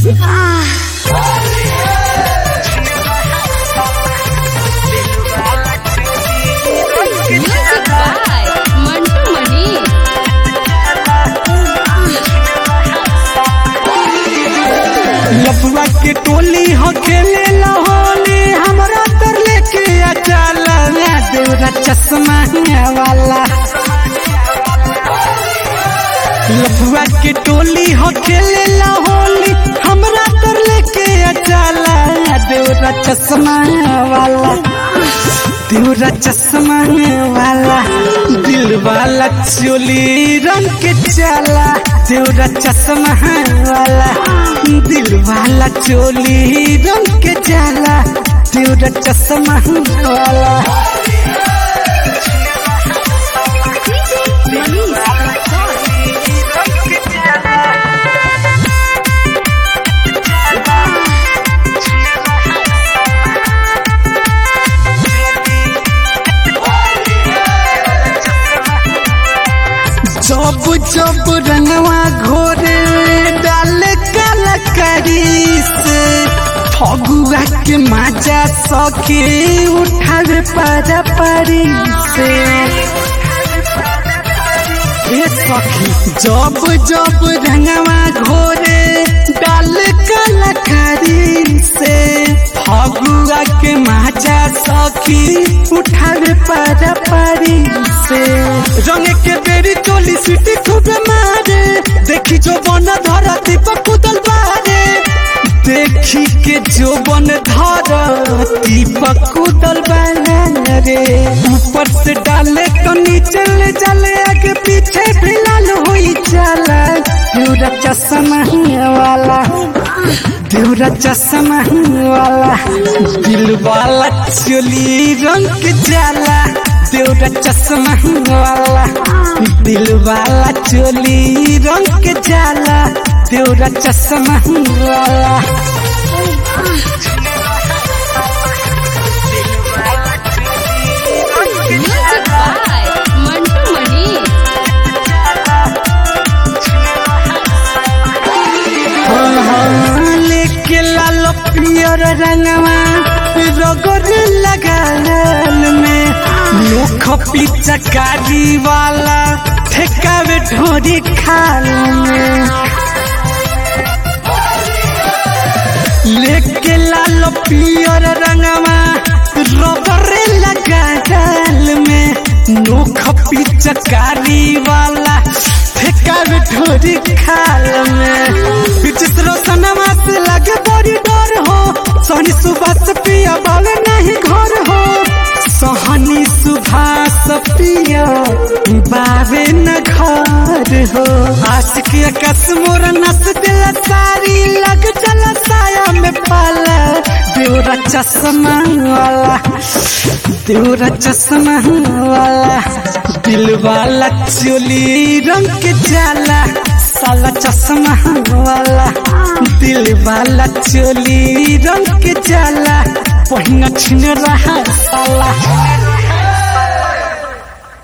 Music by Mantu Mani. लफुआ के टोली हो खेले होली हमरा तर लेके आ चला देवरा चश्मा वाला लफुआ के टोली हो खेले होली हमरा तर लेके आ चला देवरा चश्मा वाला देवरा चश्मा वाला दिल वाला चोली रंग के चाला देवरा चश्मा वाला दिल वाला चोली रंग के चाला देवरा चश्मा वाला जब जब रंगवा घोरे डाल कलकरी से फगुआ के माजा सके उठावे पारा पारी से ए सखी जब जब रंगवा घोरे डाल कलकरी से फगुआ के माजा सखी उठावे पारा पारी से रंग के बेरी चोली सीटी खूब मारे देखी जो बन धरती पर कुदल बारे देखी के जो बन धरती पर कुदल बारे ऊपर से डाले तो नीचे ले जाले आगे पीछे भी लाल हुई जाला देवरा चश्मा वाला देवरा चश्मा वाला दिल वाला चोली रंग के जाला देवरा चश्मा वाला दिल वाला चोली रंग के जाला देवरा चश्मा वाला Music by Mantu Mani. लेके लाल पियर रंगवा रगड़ लगाल में मुख पिचकारी वाला ठेकावे ढोरी खाल में लेके लाल पियर रंगवा रगड़ लगाल में मुख पिचकारी वाला ठेकावे ढोरी खाल में विचित्र सनमा से लगे बड़ी डर हो सोनी सुबह पिया बावे नहीं घर हो सोहनी सुभाष पिया बावे न घर हो आशिक कस मोर नस दिल सारी लग चल साया में पाला देवरा चश्मा वाला देवरा चश्मा वाला दिल वाला चोली रंग के जाला साला चश्मा वाला दिल वाला चोली रंग के जाला पहिना छिन रहा साला